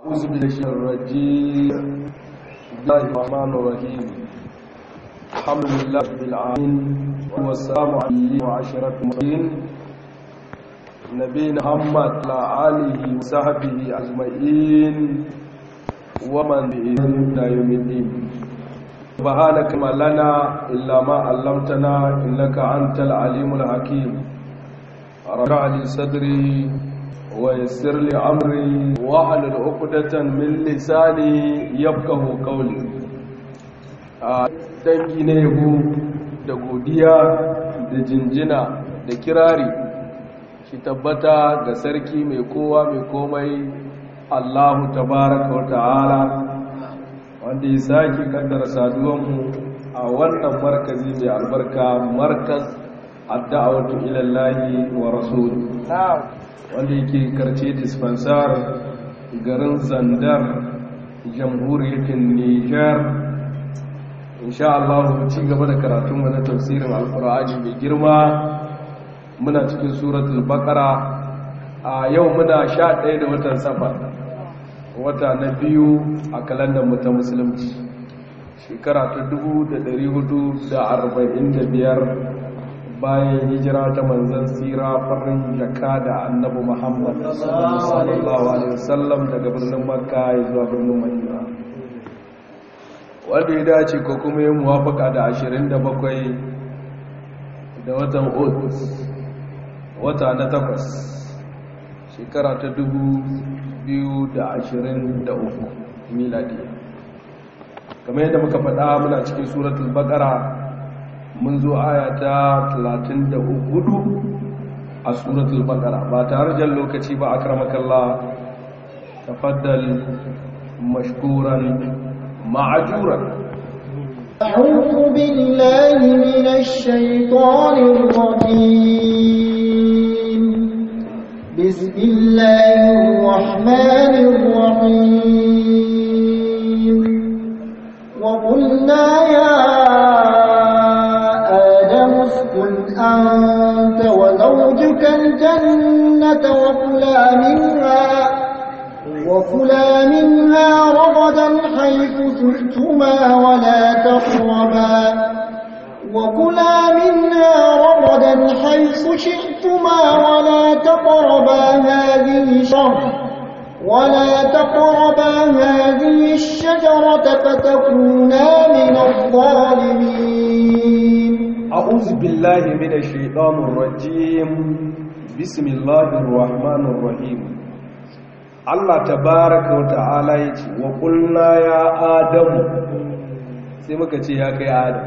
أعوذ بالله الرجيم بسم الله الرحمن الرحيم الحمد لله رب العالمين والسلام عليه وعشرة المرسلين نبينا محمد وعلى آله وصحبه أجمعين ومن بإذن يوم الدين سبحانك ما لنا إلا ما علمتنا إنك أنت العليم الحكيم رفع لي صدري ويسر لي أمري واحلل عقدة من لساني يفقه قولي dangi na yabo da godiya da jinjina da kirari shi tabbata ga sarki mai kowa mai komai Allahu tabaraka wa ta'ala wanda ya sake kaddara saduwanmu a wannan markazi mai albarka markaz adda'awatu ila Allah wa rasul wanda yake karce dispensar garin Zandar jamhuriyar Niger insha Allah ci gaba da karatun mu na tafsirin alqur'ani mai girma muna cikin suratul baqara a yau muna 11 da watan safar wata na biyu a kalandar mu ta musulunci shekara ta 1445 bayan hijira ta manzan tsira farin jaka da annabi muhammad sallallahu alaihi wasallam daga birnin makka ya zuwa birnin madina wanda ya dace ko kuma yin muwafaka da 27 da watan otus wata na takwas shekara ta 2023 miladiya kamar yadda muka faɗa muna cikin suratul baqara mun zo aya ta 34 a suratul baqara ba tare jan lokaci ba akramakallah tafaddal mashkuran ma'ajuran أعوذ بالله من الشيطان الرجيم بسم الله الرحمن الرحيم وقلنا يا أنت وزوجك الجنة وكلا منها وكلا منها رغدا حيث شئتما ولا تقربا وكلا منها رغدا حيث شئتما ولا تقربا هذه شر ولا تقربا هذه الشجرة فتكونا من الظالمين أعوذ بالله من الشيطان الرجيم بسم الله الرحمن الرحيم الله تبارك وتعالى يجي وقلنا يا آدم sai muka ce ya kai adam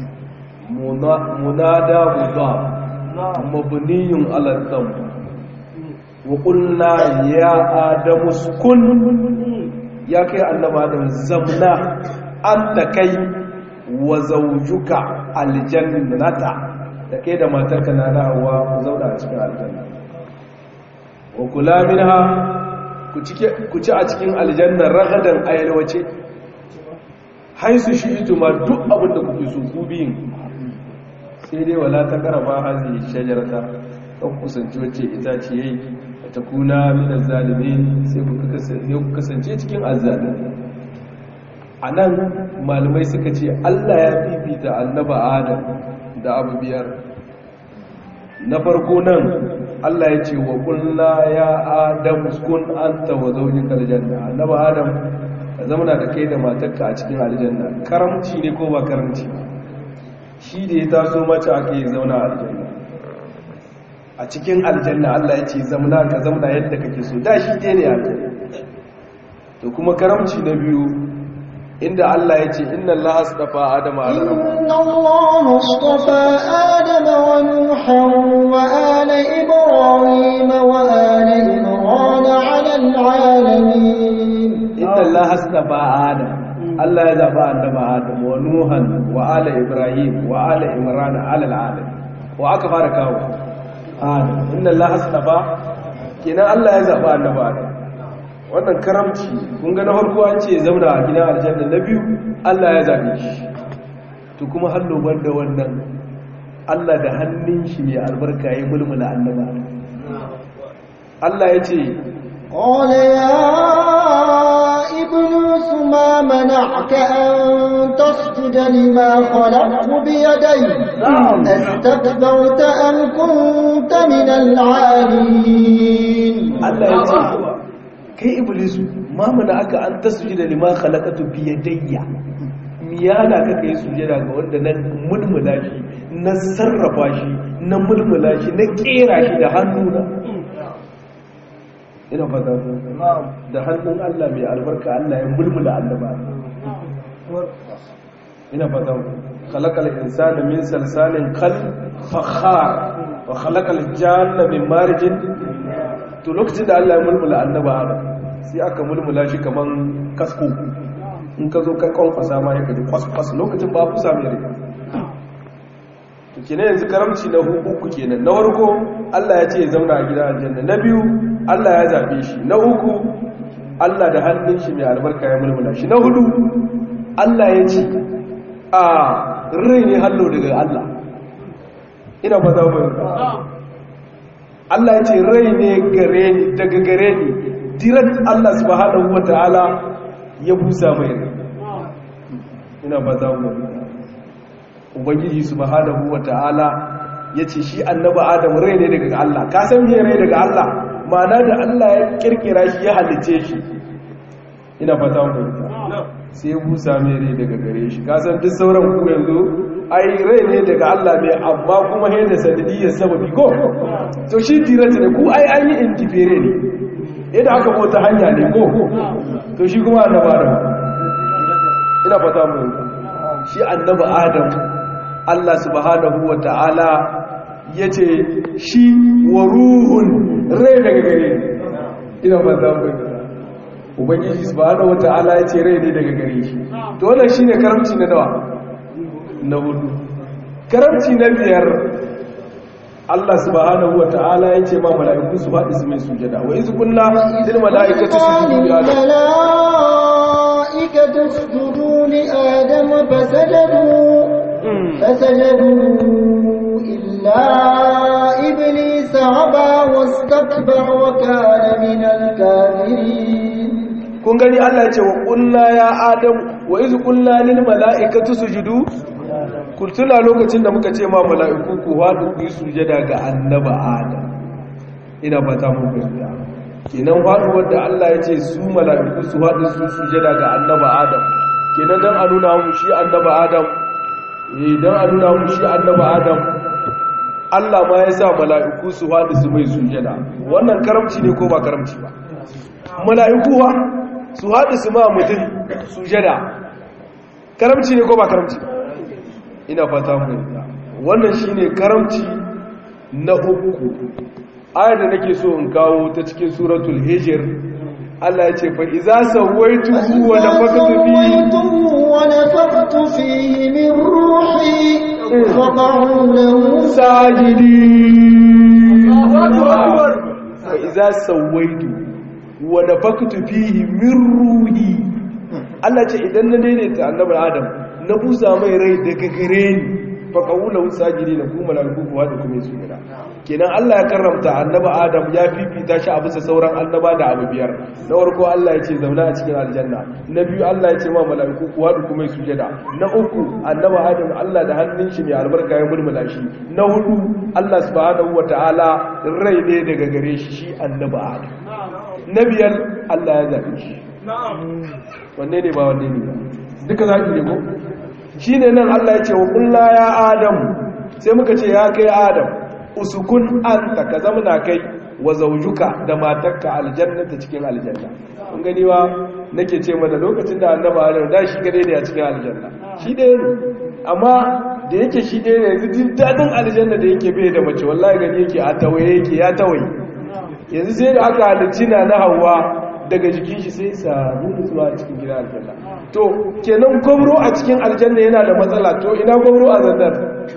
munada mudaf mabniyun ala dham wa qulna ya adam uskun ya kai annabi adam zamna anta kai wa zawjuka aljannata da kai da matarka na dawowa ku zauna a cikin aljanna wa kula minha ku ci a cikin aljanna ragadan ayalwace haisu shi ituma duk abin da kuke so ku biyin sai dai wala ta karaba hazi shajarata kan kusanci wacce itace yayi ta kuna min zalimin sai ku kasance cikin azzalimi a nan malamai suka ce allah ya fifita annaba adam da abu biyar na farko nan allah ya ce wa kulla ya adam kun anta wa zaujika aljanna annaba adam ka zamana da kai da matarka a cikin aljanna karamci ne ko ba karamci shi da ya taso mace ake zauna a aljanna a cikin aljanna allah ya ce zamana ka zamana yadda kake so da shi ne aljanna to kuma karamci na biyu inda Allah ya ce inna Allah astafa Adama ala inna Allah astafa Adama wa Nuhan wa ala Ibrahim wa ala Imran ala alamin inna Allah astafa Adam Allah ya zaba annabi Adam wa Nuhan wa ala Ibrahim wa ala Imran ala alamin wa aka fara kawo Adam inna Allah astafa kenan Allah ya zaba annabi Adam wannan karamci kun ga na farko an ce zauna a gidan aljanna na biyu Allah ya zabe shi to kuma hallo banda wannan Allah da hannun shi mai albarka ya mulmula annaba Allah ya ce قال يا منعك أن تسجد لما خلقت بيدي استكبرت أم كنت من العالين Allah ya ce kai iblisu ma mana aka an tasjuda lima khalaqatu bi yadayya miyana ka kai sujada ga wanda na mulmula shi na sarrafa shi na mulmula shi na kera shi da hannuna ina fata da hannun Allah mai albarka Allah ya mulmula annaba ina fata khalaqal insana min salsalin kal fakhar wa khalaqal janna min marjin to lokacin da Allah ya mulmula annaba Adam sai aka mulmula shi kaman kasko in ka zo kan kwankwasa ma ya kaji kwas-kwas lokacin ba fusa mai rika to kenan yanzu karamci na uku kenan na farko Allah ya ce ya zauna a gidan aljanna na biyu Allah ya zabe shi na uku Allah da hannun shi mai albarka ya mulmula shi na hudu Allah ya ce a rai ne hallo daga Allah ina ba za mu Allah ya ce rai ne gare ni daga gare ni direct Allah subhanahu wataala ya busa mai rai ina ba za mu ubangiji subhanahu wataala ya ce shi annabi adam rai ne daga Allah ka san me rai daga Allah ma'ana da Allah ya kirkira shi ya halice shi ina fata mu sai ya busa mai rai daga gare shi ka san duk sauran ku yanzu ai rai ne daga Allah ne amma kuma he da sanadiyyar sababi ko to shi dirata ne ku ai an yi intifere ne idan aka bauta hanya ne ko to shi kuma annabi adam ina fata mu shi annabi adam Allah subhanahu wa ta'ala ya ce shi wa ruhun rai daga gare ina fata mu ubangiji subhanahu wa ta'ala ya ce rai ne daga gare shi to wannan shine karamci na nawa na hudu karamci na biyar Allah subhanahu wa ta'ala ya ce ma mala'iku su faɗi su mai sujada wa izu kunna lil mala'ikati sujudu li adam الملائكة اسجدوا لآدم فسجدوا فسجدوا إلا إبليس عبى واستكبر وكان من الكافرين kun gani Allah ya ce wa kunna ya adam wa iz kunna lil mala'ikati sujudu kun tuna lokacin da muka ce ma mala'iku ku hadu ku yi sujada ga annaba adam ina fata mun gaskiya kenan faduwar da Allah ya ce su mala'iku su hadu su sujada ga annaba adam kenan dan a nuna mu shi annaba adam eh dan a nuna mu shi annaba adam Allah ma ya sa mala'iku su hadu su mai sujada wannan karamci ne ko ba karamci ba mala'iku wa su haɗu su ma mutum sujada karamci ne ko ba karamci ina fata mu wannan shine karamci na uku ayar da nake so in kawo ta cikin suratul hijr Allah ya ce fa iza sawaituhu wa nafaqtu fihi wa nafaqtu fihi min ruhi faqa'u lahu sajidin fa iza sawaituhu wa nafaktu fihi min ruhi Allah ce idan na daidaita annabi Adam na busa mai rai daga gare ni fa qawla usajidina ku malaiku kuwa da kuma su gida kenan Allah ya karramta annabi Adam ya fifita shi a bisa sauran annaba da abu biyar na farko Allah ya ce zauna a cikin aljanna na biyu Allah ya ce ma malaiku kuwa da kuma su gida na uku annabi Adam Allah da hannun shi mai albarka ya mulmula shi na hudu Allah subhanahu wataala rai ne daga gare shi shi annabi Adam na biyar Allah ya zaɓe shi wanne ne ba wanne ne ba duka zaɓi ne ko shi ne nan Allah ya ce wa ƙulla ya adam sai muka ce ya kai adam usukun an ka zamana kai wa zaujuka da matakka aljanna ta cikin aljanna kun gani wa nake ce mana lokacin da annaba adam da shi gane ne a cikin aljanna shi ɗaya ne amma da yake shi ɗaya ne yanzu daɗin aljanna da yake bai da mace wallahi gani yake a tawaye yake ya tawaye yanzu sai da aka halicci na na hawa daga jikin shi sai samu nutsuwa a cikin gidan aljanna to kenan gwamro a cikin aljanna yana da matsala to ina gwamro a zannar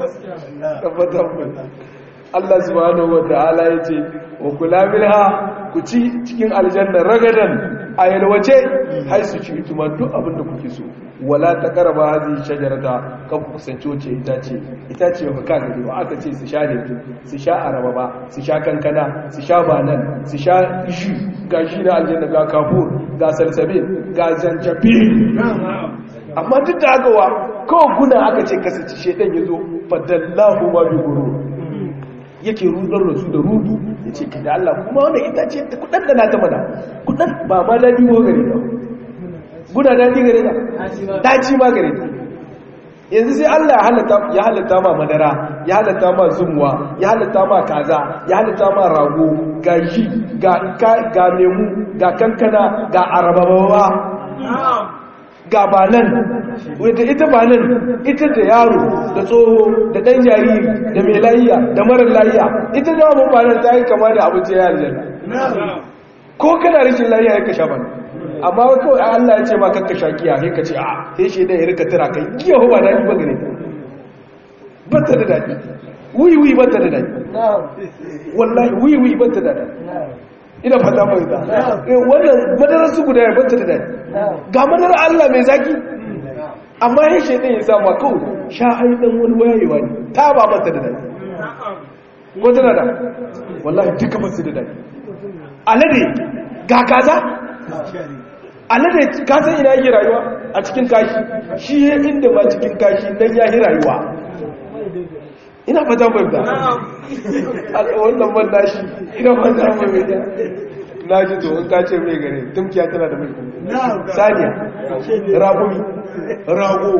Allah subhanahu wa ta'ala ya ce wa kula minha ku ci cikin aljanna ragadan a yalwace hai su ci ituma duk abin da kuke so wala ta karaba hazi shajarata kan ku kusanci wace itace itace ba ka gani ba aka ce su sha ne su sha araba ba su sha kankana su sha banan su sha ishu ga shi na aljanna ga kafur ga salsabil ga zanjabil amma duk da haka wa kawai guna aka ce kasance shedan ya zo fadallahu ma bi guru yake rudar da su da rudu ya ce kada Allah kuma wanda ita ce ta kudan da na ta mana kudan ba ma daɗi ko gare ta guna daɗi gare ta daci ma gare ta yanzu sai Allah ya halatta ma madara ya halatta ma zumuwa ya halatta ma kaza ya halatta ma rago ga yi ga lemu ga kankana ga arababawa ga banan wadda ita banan ita da yaro da tsoho da ɗan jariri da mai layiya da marar layiya ita da wani banan ta yi kama da abinci ya aljanna ko kana rikin layiya ya ka sha bana amma kawai Allah ya ce ma kakka sha giya sai ka ce a sai shi da ya rika tira kai giya ba daɗi ba gare ta bata da daɗi wiwi bata da daɗi wallahi wiwi bata da daɗi ina fata mai da wannan madarar su guda ya bata da daɗi ga madarar Allah mai zaki amma yin shaidan ya sama kawai sha haidan wani wayewa ne ta ba bata da daɗi ko tana da wallahi duka basu da daɗi alade ga kaza alade ka san ina yake rayuwa a cikin kashi shi ya inda ma cikin kashi dan ya yi rayuwa ina fata mai da wannan man nashi ina fata mai da na ji to in ka ce mai gare tumkiya tana da mai saniya ragumi rago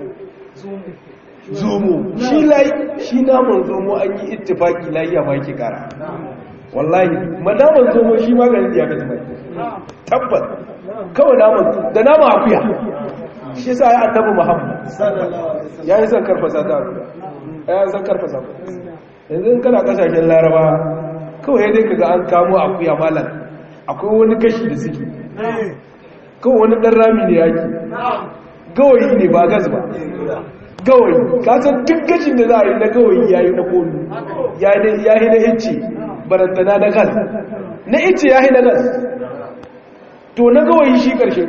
zomo shi lai shi naman zomo an yi ittifaki layiya ma yake kara wallahi madaman zomo shi maganin diabetes mai tabbas kawai naman da nama akuya shi sa ya annabi muhammad ya yi son karfasa ta akuya ya yi son karfasa yanzu kana kasashen laraba kawai dai kaga an kamo akuya malam akwai wani kashi da suke kawai wani ɗan rami ne yaki gawayi ne ba gas ba gawayi kasan duk gashin da za a yi na gawayi ya yi na kolu ya yi na ice barantana na gas na ice ya yi na gas to na gawayi shi ƙarshe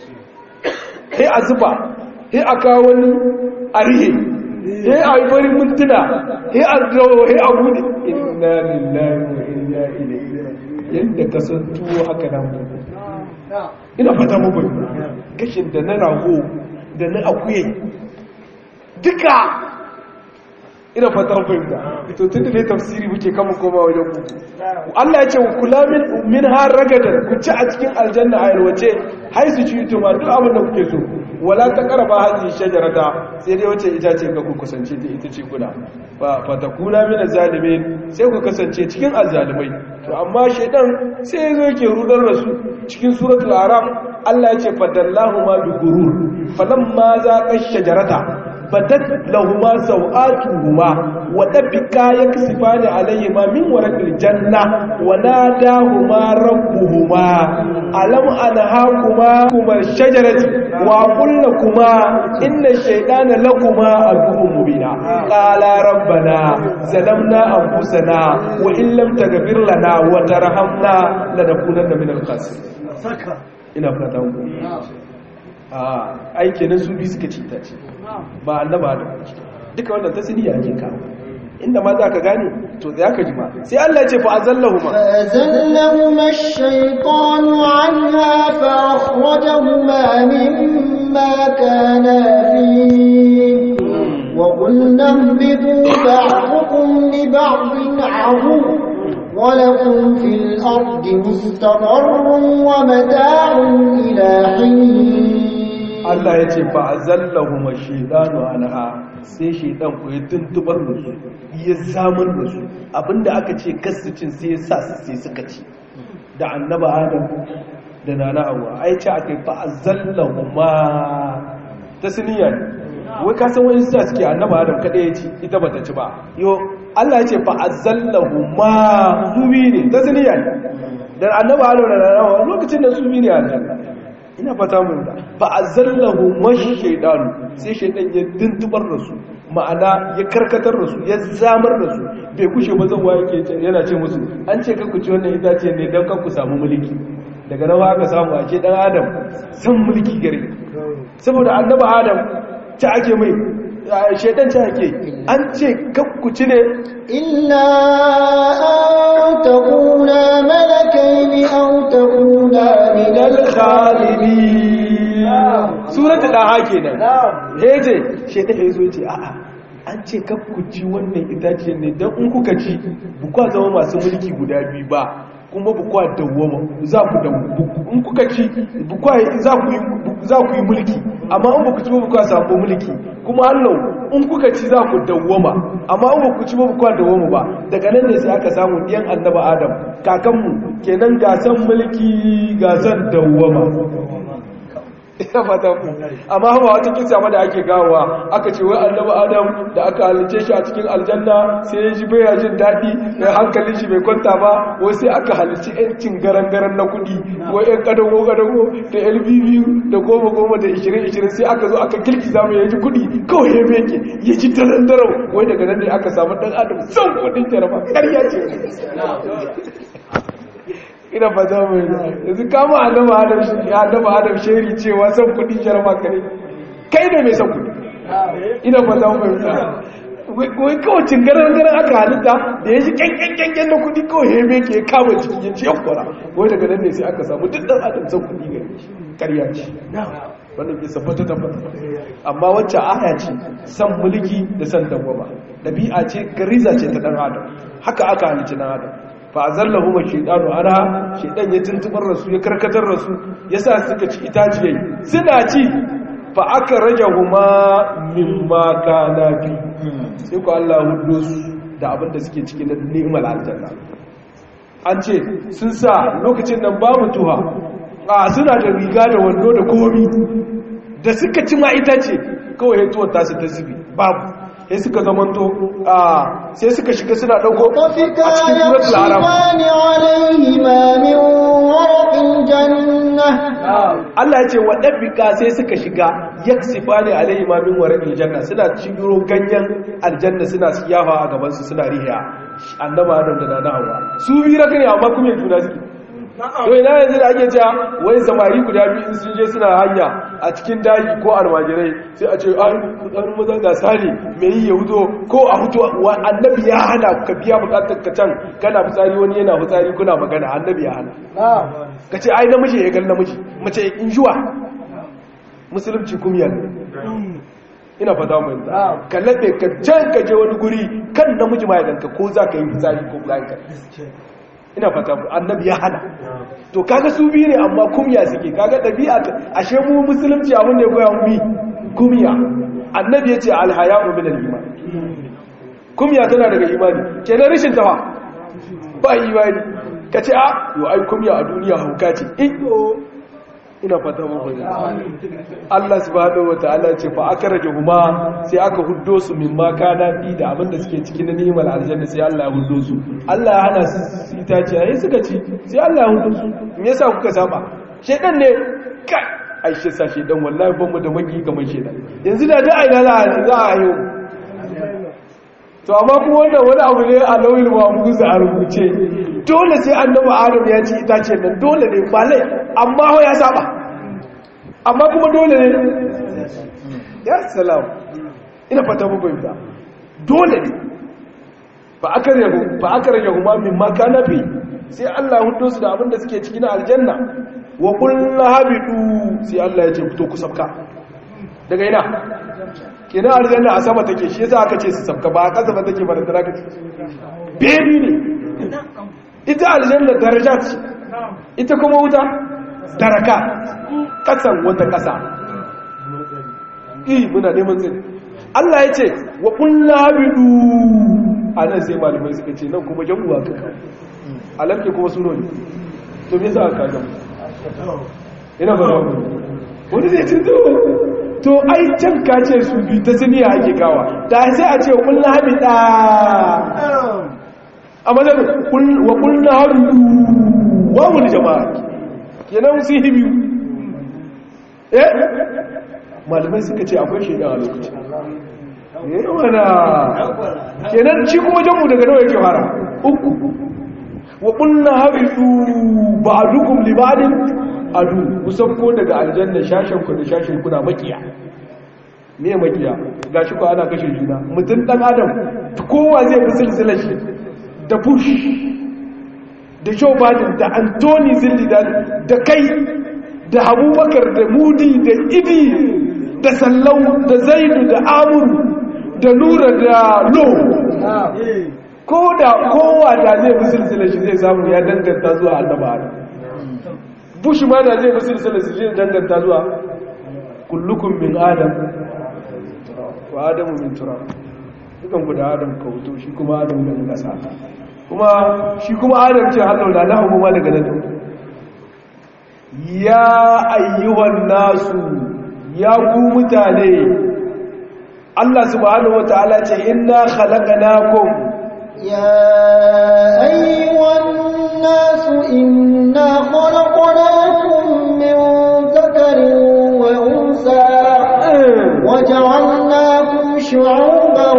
sai a zuba sai a kawo wani a rihe sai a yi farin mintuna sai a zawo sai a bude inna lillahi wa inna ilaihi yadda ka san tuwo haka nan ina fata muku gashin da na rago da na akuye duka ina fatan fahimta to tun da ne tafsiri muke kama koma wajen ku Allah ya ce wa kula min min har ragadan ku ci a cikin aljanna a yalwace hai su ci tuma duk abin da kuke so wala ta karaba hadhihi shajarata sai dai wace ita ce ga ku kusance ta ita ce kuna fa fa takuna min zalimin sai ku kasance cikin azzalimai to amma shaydan sai yazo yake rudar da su cikin suratul araf Allah ya ce fadallahu ma bi gurur falamma zaqa shajarata badat lahuma sawatuhuma wa tabika yaksifani alayhima min warqil janna wa nadahuma rabbuhuma alam anhakuma kuma shajarati wa qul lakuma inna shaytana lakuma aduwwun mubina qala rabbana zalamna anfusana wa in lam taghfir lana wa tarhamna lanakunanna minal khasirin ina fata ku a aiki na su bi suka ci ta ce ba annaba da duka wannan tasiriya ake kawo inda ma za ka gane to za ka ji ma sai Allah ce fa azallahuma fa azallahuma ash-shaytanu anha fa akhrajahuma mimma kana fi wa qulna ihbitu ba'dukum li ba'din 'aduw ولكم في الأرض مستقر ومتاع إلى حين Allah ya ce ba a zallahu ma shaidanu anha sai shaidan ku ya tuntubar da su ya zamar da su abinda aka ce kasicin sai ya sa su sai suka ci da annaba adam da nana hawa ai ce aka yi ba a zallahu ma ta siniya ne wai ka san wani sa suke annaba adam kada ya ci ita bata ci ba yo Allah ya ce fa azallahu ma zubi ne ta siniya ne dan annaba adam da nana hawa lokacin da zubi ne aljanna ina fata mun da fa azallahu mashi shaydan sai shaydan ya dintubar da su ma'ana ya karkatar da su ya zamar da su bai kushe ba zan waye ke yana ce musu an ce kanku ci wannan itace ne dan kanku samu mulki daga nawa aka samu ake dan adam san mulki gare saboda annabi adam ta ake mai shaydan ta ake an ce kanku ci ne illa an takuna malakaini aw takuna min khalidin suratul daha kenan heje shedan ya zo ce a'a an ce kaf ku ci wannan itaciyar ne dan in kuka ci bukwa zama masu mulki guda biyu ba kuma bukwa dawwama za ku da in kuka ci bukwa za ku yi za ku yi mulki amma in ku ci ba bukwa samu mulki kuma Allah in kuka ci za ku dawwama amma in ku ci ba bukwa dawwama ba daga nan ne sai aka samu diyan annabi Adam kakanmu kenan gasan mulki gasan dawwama ina fata ku amma ba wata kisa ma da ake gawa aka ce wai annabi adam da aka halice shi a cikin aljanna sai ya ji baya jin daɗi da hankalin shi bai kwanta ba wai sai aka halici yancin garan-garan na kuɗi wai yan kadago kadago da lbb da goma goma da ishirin ishirin sai aka zo aka kirki zamu ya ji kuɗi kawai ya meke ya ji daren daren wai daga nan ne aka samu ɗan adam son kuɗin jaraba ƙarya ce ina ba za mu yi yanzu kama annaba adam shi annaba adam sheri cewa san kudi jarma kare kai ne mai san kudi ina ba za mu yi wai kawai cingarar garan aka halitta da ya ji kyankyankyankyan na kudi kawai ya meke ya kama jiki ya ce ya kwara wai daga nan ne sai aka samu duk dan adam san kudi gari karya ce wannan bisa fata tabbata amma wacce aya ce san mulki da san dawwama dabi'a ce gariza ce ta dan adam haka aka halicci dan adam fa azallahu ma shaytanu ana shaytan ya tuntubar rasu ya karkatar rasu yasa suka ci itaciyai suna ci fa aka rajahuma mimma kana fi sai ko Allah hudo su da abin da suke cikin ni'mal aljanna an ce sun sa lokacin nan babu tuha a suna da riga da wando da komi da suka ci ma itace kawai ya tuwar tasu ta zubi babu sai suka zamanto a sai suka shiga suna dauko a cikin suratul haram عليهما من ورق الجنة Allah ya ce waɗabbika sai suka shiga yaksifani alaihi ma min warqil janna suna cigiro ganyen aljanna suna siyafa a gaban su suna rihiya annaba Adam da nana Hawwa su bi raka ne amma kuma juna suke to ina yanzu da ake cewa wai samari guda biyu in sun je suna hanya a cikin daji ko almajirai sai a ce ai tsarin maza ga sani mai yi ya huto ko a huto wa annabi ya hana ka biya bukatar ka can kana fitsari wani yana fitsari kuna magana annabi ya hana ka ce ai namiji ya gan namiji mace in juwa musulunci kumya ne ina fata mai ka laɓe ka can ka je wani guri kan namiji ma ya ganka ko za ka yi fitsari ko za ka ina fata annabi ya hana to kaga su biyu ne amma kumya suke kaga ɗabi'a ashe mu musulunci abin da ya koya mu bi kumya annabi ya ce alhaya'u min al-iman kumya tana daga imani kenan rashin tafa ba imani ka ce a yo ai kumya a duniya hauka ce ina fata mun fahimta Allah subhanahu wataala ce fa aka rage huma sai aka huddo su min ma kana fi da abin da suke cikin ni'imar aljanna sai Allah ya huddo su Allah ya hana su itace ai suka ci sai Allah ya huddo su me yasa kuka saba shedan ne kai ai shi sa shedan wallahi ban mu da magi kamar shedan yanzu da da aina za a yi to amma kuma wannan wani abu ne a lauyin mahmuz a rubuce dole sai annabi adam ya ci itace nan dole ne ba lai amma ho ya saba amma kuma dole ne ya salam ina fata mu bayyana dole ne fa akarahu fa akarahu ma min ma kana fi sai Allah hudo su da abin da suke cikin aljanna wa qul habidu sai Allah ya ce fito ku sabka daga ina kenan aljanna a sama take shi yasa aka ce su sabka ba a kasa ba take bara dara kace bebi ne ita aljanna daraja ce ita kuma wuta daraka kasan wata kasa eh muna neman zai Allah ya ce wa kullu habidu anan sai malamai suka ce nan kuma jamuwa ka alamke kuma suno ne to me yasa aka ga ina ba wani zai cin to ai can kace su bi ta siniya ake kawa da sai a ce kullu habida amma da wa kullu habidu wa mun jama'a kenan su hibi eh malamai suka ce akwai shedan a lokaci eh wana kenan shi kuma jamu daga nawa yake fara uku wa kullu habidu ba'dukum li ba'din adu kusan ko daga aljanna shashen ku da shashen kuna makiya me makiya gashi ko ana kashe juna mutum dan adam kowa zai fi silsilar shi da bush da joe biden da anthony zillidan da kai da abubakar da mudi da idi da sallau da zaidu da amuru da nura da lo ko da kowa da zai bi silsila shi zai samu ya danganta zuwa annaba adam bush ma da zai bi silsila shi zai danganta zuwa kullukum min adam wa adamu min turab dukan ku da adam ka wuto shi kuma adam daga kasa kuma shi kuma adam ce hallau da lahu ma daga nan ya ayyuhan nasu ya ku mutane Allah subhanahu wataala ce inna khalaqnakum يا أيها الناس إنا خلقناكم من ذكر وأنثى وجعلناكم شعوبا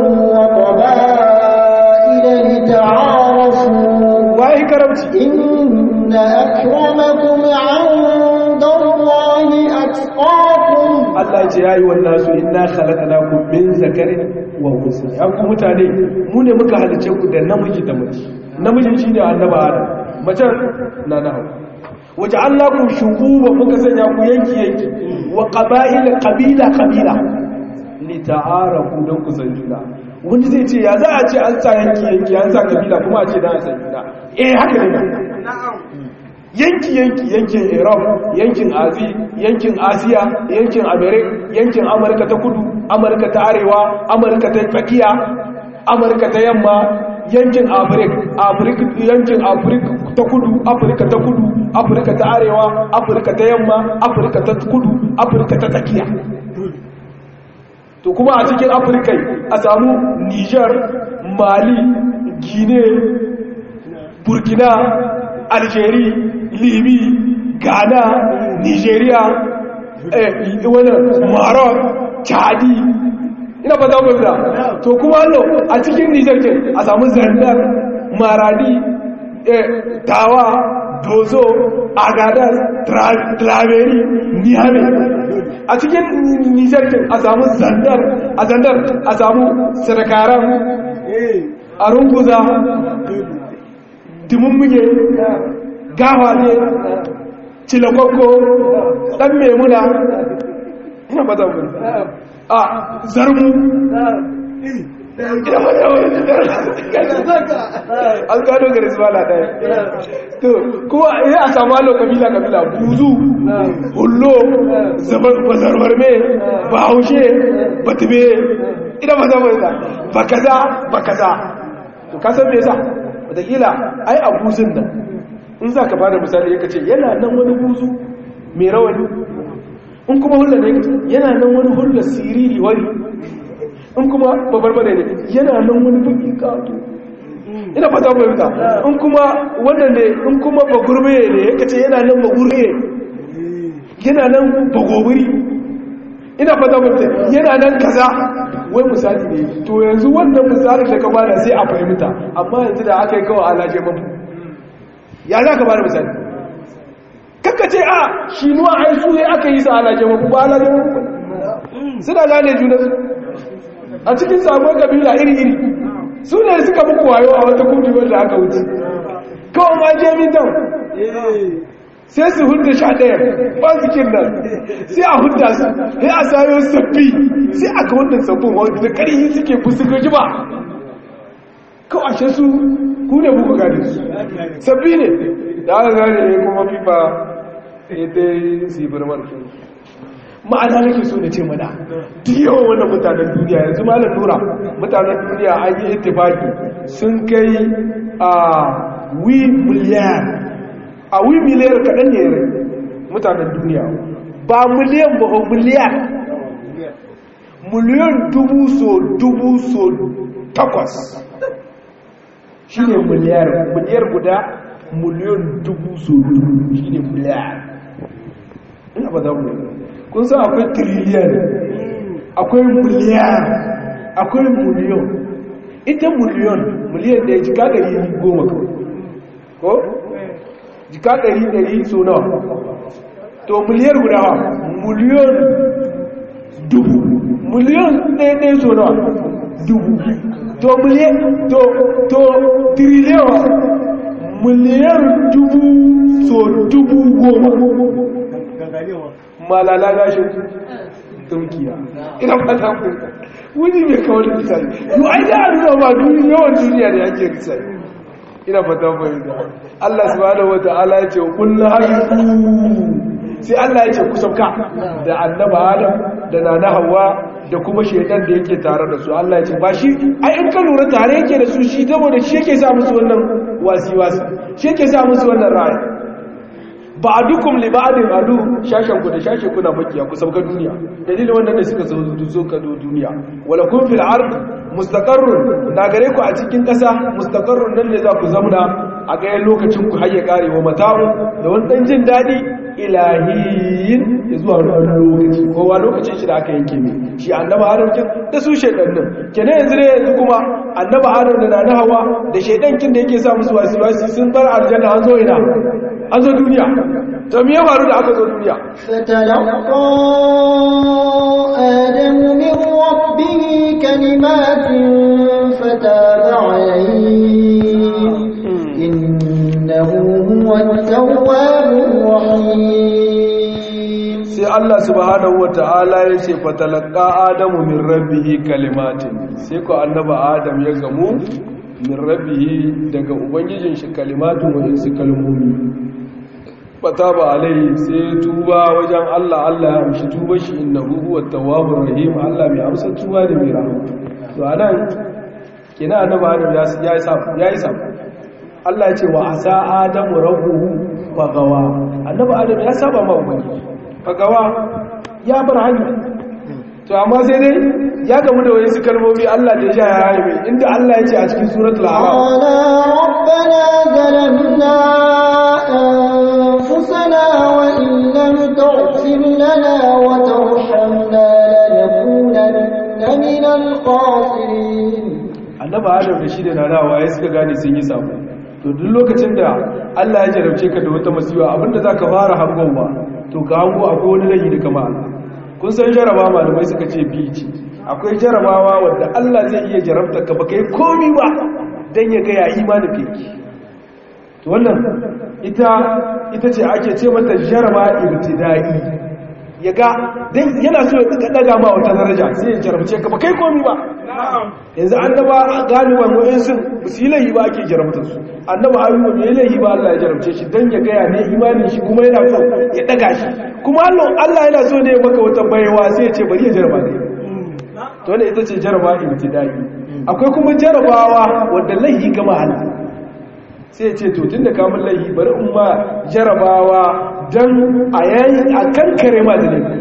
وقبائل لتعارفوا waye karamci إن أكرمكم عند الله أتقاكم Allah ya ce ya yi wannan su inna khalaqnakum min zakarin wa unsa ya ku mutane mu ne muka halice ku da namiji da mace namiji shine annaba Adam mace na na hawa waja'alnakum shu'uban muka sanya ku yanki yanki wa qaba'ila qabila qabila li ta'arafu dan ku san juna wanda zai ce ya za a ce an sa yanki yanki an sa kabila kuma a ce dan a san juna eh haka ne yanki yanki yankin Europe yankin Azi yankin Asiya yankin America yankin Amurka ta kudu Amurka ta arewa Amurka ta tsakiya Amurka ta yamma yankin Africa Africa yankin Africa ta kudu Africa ta kudu Africa ta arewa Africa ta yamma Africa ta kudu Africa ta tsakiya to kuma a cikin Africa a samu Niger Mali Guinea Burkina Algeria libi ghana nigeria eh, wani maroc chadi ina fata mai da to kuma hannu a cikin niger ke a samu zandar maradi eh, tawa dozo agadas traveri niyame a cikin niger ke a samu zandar a zandar a samu sarkaran a runguza dimummuge gawa ne cilakokko ɗan memuna ina ba zan mun a zarmu ina ba zan mun an gano gari su bala ɗaya to kuma ya a samu halo kabila kabila buzu hullo zarbar me ba haushe ba tube ina ba zan mun ba kaza ba kaza to kasan me yasa wataƙila ai abuzin nan in za ka bada misali ya ce yana nan wani buzu mai rawani in kuma hulla ne yana nan wani hulla siriri wani in kuma babar bane ne yana nan wani buki kato ina fata mai fita in kuma wannan ne in kuma bagurbe ne ya ce yana nan bagurbe yana nan bagobiri ina fata mai fita yana nan kaza wai misali ne to yanzu wannan misali da ka bada sai a fahimta amma yanzu da aka yi kawai alaje mafi ya za ka ba da misali kakka ce a shi nuwa ai su ne aka yi sa alaje mafi ba alaje mafi suna gane juna a cikin sabon kabila iri-iri su ne suka muku wayo a wata kudu wanda aka wuce kawai ma je mitan sai su hudda sha ɗaya ba su kin nan sai a hudda su sai a sayo sabbi sai aka hudda sabbin wanda da ƙarfi suke fuska ji ba kawai ashe su ku ne buku gane su sabbi ne da aka gane ne kuma fifa ita yi sibir marfin ma'ana nake so na ce mana duk yawan wannan mutanen duniya yanzu malar nura mutanen duniya an yi ittifaki sun kai a wi miliyan a wi miliyar kaɗan ne rai mutanen duniya ba miliyan ba ba miliyan miliyan dubu so dubu so takwas shi ne miliyar miliyar guda miliyan dubu so dubu shi ne miliyar ina ba za mu kun san akwai triliyan akwai miliyan akwai miliyan ita miliyan miliyan da ya jika ɗari goma kawai ko? jika ɗari ɗari so nawa to miliyar guda ha miliyan dubu miliyan ɗaya ɗaya so nawa dubu to miliyan to to triliyan miliyan dubu so dubu goma malala gashin tunkiya ina fata ku wuni mai kawo da misali yau ai da nuna ba duniya yawan duniya da yake misali ina fata fahimta Allah subhanahu wata'ala ya ce kullu hayyu sai Allah ya ce ku sauka da annaba Adam da nana Hawwa da kuma shedan da yake tare da su Allah ya ce ba shi ai in ka lura tare yake da su shi saboda shi yake sa musu wannan wasi wasi shi yake sa musu wannan ra'ayi ba'dukum li ba'din adu shashan ku da shashe kuna makiya ku sauka duniya dalilin wannan ne suka zo zo ka do duniya wala kun fil ard mustaqarrun na gare ku a cikin kasa mustaqarrun nan ne za ku zauna a ga lokacin ku hayya kare wa mata'u da wani dan jin dadi ilahiyin ya zuwa wani lokaci kowa lokacin shi da aka yanke ne shi annaba adam kin da su shaidan nan kenan yanzu ne yanzu kuma annaba adam da na hawa da shaidan kin da yake sa musu wasu wasu sun bar aljanna an zo ina an zo duniya to me ya faru da aka zo duniya فتلقى آدم من ربه كلمات فتاب عليه إنه هو التواب الرحيم sai Allah subhanahu wata'ala ya ce fatalaka adamu min rabbihi kalimatin sai ko annaba adam ya gamu min rabbihi daga ubangijin shi kalimatun wajen su kalmomi fataba alai sai tuba wajen Allah Allah ya amshi tuba shi innahu huwa tawwabur rahim Allah mai amsa tuba da mai rahama to anan kina annaba adam ya ya yi safu ya yi safu Allah ya ce wa asa adamu rabbuhu fagawa annaba adam ya saba ma ubangiji fagawa ya bar hanya to amma sai dai ya gamu da wasu kalmomi Allah da ya ya haife inda Allah ya ce a cikin suratul a'raf قالا ربنا ظلمنا أنفسنا وإن لم تغفر لنا وترحمنا لنكونن من الخاسرين annaba adam da shi da nanawa ya suka gane sun yi sabo to duk lokacin da Allah ya jarabce ka da wata masiwa abinda zaka fara hangowa to ka hango akwai wani rayi da kama Allah kun san jaraba malamai suka ce biyu ce akwai jarabawa wadda Allah zai iya jarabta ka baka yi komi ba dan ya ga ya imanin ka yake to wannan ita ita ce ake ce mata jaraba ibtidai ya ga dan yana so ya daga ma wata daraja sai ya jarabce ka baka yi komi ba yanzu annaba galiban wa'insu ba su yi laihi ba ake jarabtar su annaba ayyuba bai yi laihi ba Allah ya jarabce shi don ya gaya ne imanin shi kuma yana so ya daga shi kuma Allah yana so ne maka wata baiwa sai ya ce bari ya jaraba ne to ne ita ce jaraba ibtidai akwai kuma jarabawa wanda laihi gama Allah sai ya ce to tunda ka mun laihi bari in ma jarabawa dan a yayi a kankare ma da laifi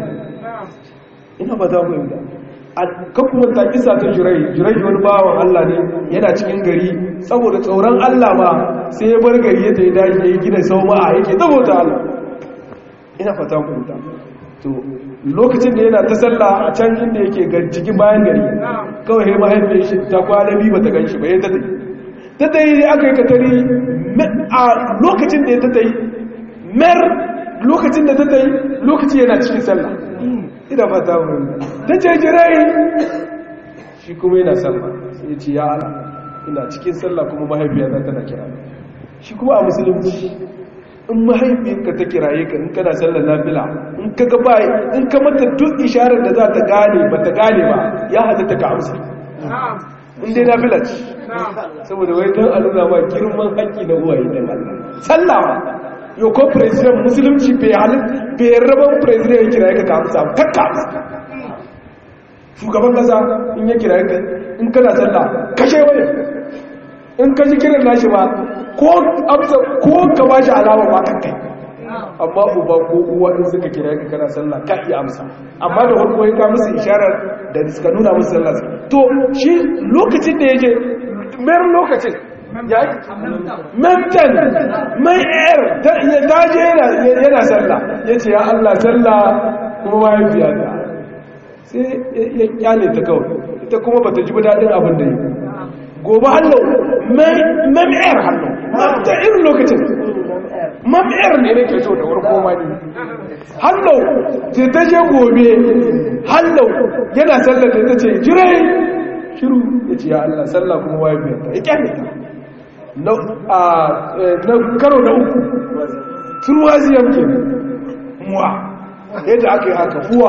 ina ba za mu yi kuma ta kisa ta jirai jirai wani bawan Allah ne yana cikin gari saboda tsoron Allah ba sai ya bar gari ya ta yi daji ya yi gina sau ma'a yake saboda Allah ina fata kuta to lokacin da yana ta sallah a can inda yake cikin bayan gari kawai ya mahaifin shi ta kwana biyu ba ta gan shi ba ya ta tafi ta tayi aka yi katari a lokacin da ya ta tayi mer lokacin da ta tayi lokaci yana cikin sallah ina fata mun ta ce jirai shi kuma yana sallah sai ya ce ya ala ina cikin sallah kuma mahaifiyata tana kira shi kuma a musulunci in mahaifiyarka ta kiraye ka in kana sallar nafila in ka ga bai in ka mata duk isharar da za ta gane ba ta gane ba ya halatta ka amsa in dai nafila ce saboda wai don a nuna ma girman haƙƙi na uwaye dan Allah sallah yau ko president musulunci bai halin bai rabar president ya kira ya ka amsa kakka amsa shugaban kasa in ya kira ka in kana sallah kashe wani in ka ji kiran nashi ba ko amsa ko ka ba shi alama ba kan kai amma uba ko uwa in suka kira ka kana sallah ka iya amsa amma da farko ya ka musu isharar da suka nuna musu sallah to shi lokacin da yake mayar lokacin ya mentan mai air ta je yana sallah ya ce ya Allah sallah kuma mahaifiya ta sai ya kyale ta kawai ita kuma bata ji daɗin abin da yi gobe hallo mam'ar hallo mamta irin lokacin mam'ar ne nake so da warko ma ne hallo sai ta je gobe hallo yana sallar da ta ce jirai shiru ya ce ya Allah sallah kuma mahaifiya ta ya kyale ta na karo na uku turwaziyar ke muwa yadda aka yi haka fuwa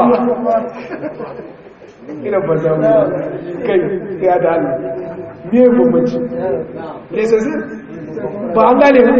ina ba za mu kai ya da hannu me bambanci lesasi ba an gane ba